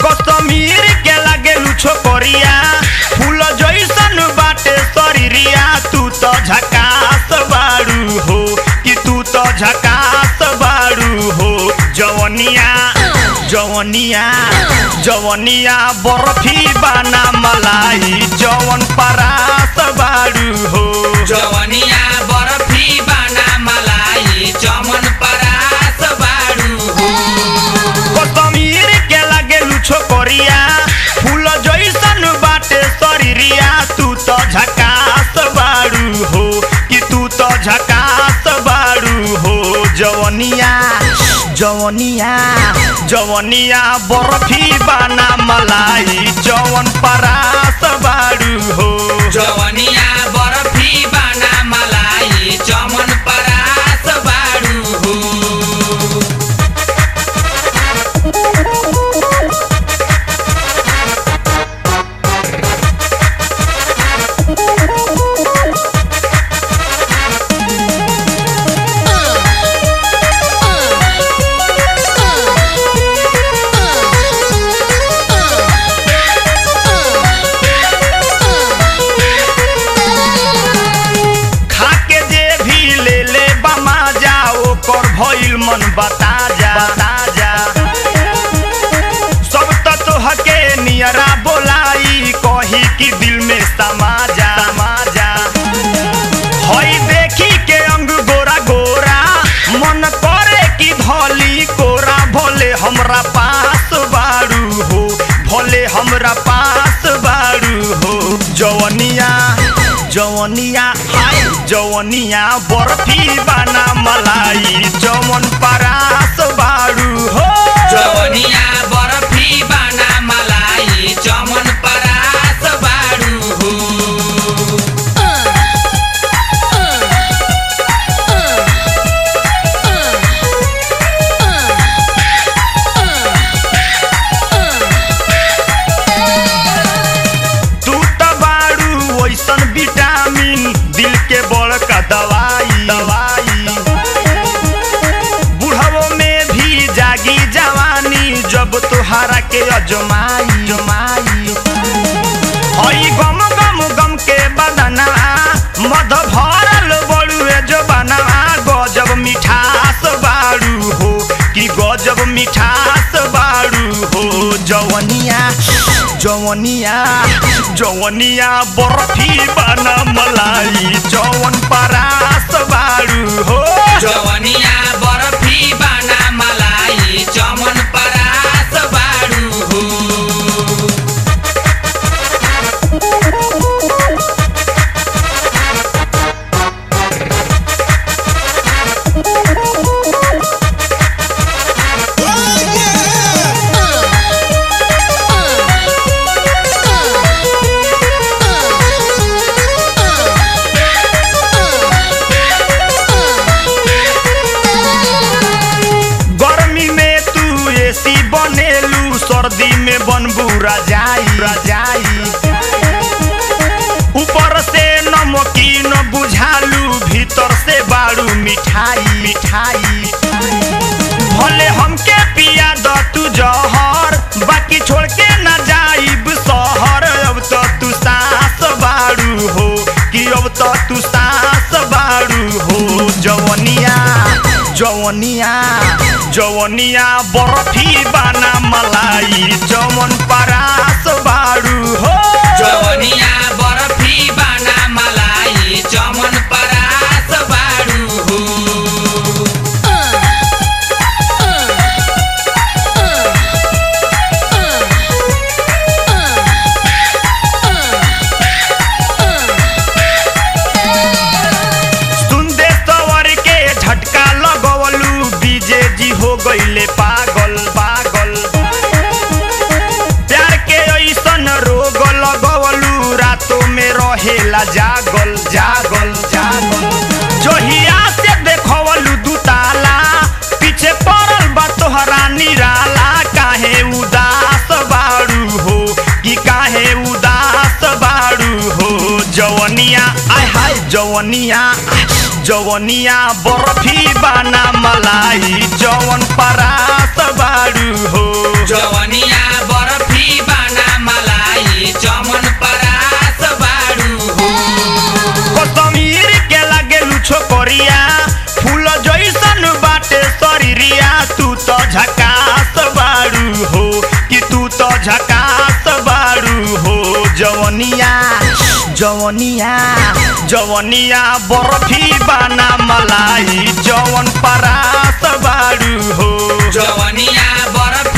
कश्मीर के लागे लुछो करिया फूल जैसन बाटे शरीरिया तू तो झकास बाड़ू हो कि तू तो झकास बाड़ू हो जवनिया जवनिया जवनिया बर्फी बाना मलाई जवन परास बाड़ू हो जवनिया बर्फी बाना मलाई चमन परास बाडू हो कश्मीर के लागे लुछो करिया फूल जैसन बाटे शरीरिया तू तो झकास बाड़ू हो कि तू तो झकास बाड़ू हो जवनिया जवनिया जवनिया बर्फी बाना मलाई जवन परास बाड़ू हो जवनिया बर्फी बाना मलाई चमन परास बाडू हो खाके जे भी ले ले बमा जा ओकर भइल मन बता जा बता जा सब त तोहके नियरा बोलाई कही कि दिल में समा जा समा जा हई देखी के अंग गोरा गोरा मन करे कि धली कोरा भोले हमरा पास बाड़ू हो भोले हमरा पास बाड़ू हो जवनिया जवनिया हाय जवनिया बर्फी बाना मलाई जवन परास बाड़ू हो जवनिया बर्फी बाना मलाई चमन परास बाडू हो तू त बाड़ू ओइसन विटामिन दिल के बड़का दवाई दवाई बुढ़ावो में भी जागी जवानी जब तुहारा के अजमाई जमाई हई गम गम गम के बदना मध भरल बड़ुए जो बना गजब मिठास बाड़ू हो कि गजब मिठास बाड़ू हो जवनिया जवनिया जवनिया बर्फी बना मलाई जवन परास बाड़ू हो जवनिया बर्फी बाना मलाई चमन परास बाडू हो गर्मी में तू एसी बनेलू सर्दी में बनबू रजाई रजाई ऊपर से नमकीन बुझालू भीतर से बाड़ू मिठाई मिठाई भले हमके पिया द तू जहर बाकी छोड़ के ना जाइब शहर अब तो तू सास बाड़ू हो कि अब तो तू सास बाड़ू हो जवनिया जवनिया जवनिया बर्फी बाना मलाई जवन परास बाड़ू हो जवनिया बर्फी बाना मलाई चमन परास बाडू हो सुनदे सवर के झटका लगवलू बीजे जी हो गईले पागल पागल प्यार के ऐसन रोग लगवलू रातों में रहेला जागल जागल जागल जोहिया से देखवलू दुताला पीछे पड़ल बा तोहरा निराला काहे उदास बाड़ू हो कि काहे उदास बाड़ू हो जवनिया आय हाय जवनिया जवनिया बर्फी बाना मलाई जवन परास बाड़ू हो जवनिया बर्फी जवनिया जवनिया बर्फी बाना मलाई जवन परात बाड़ू हो जवनिया बर्फी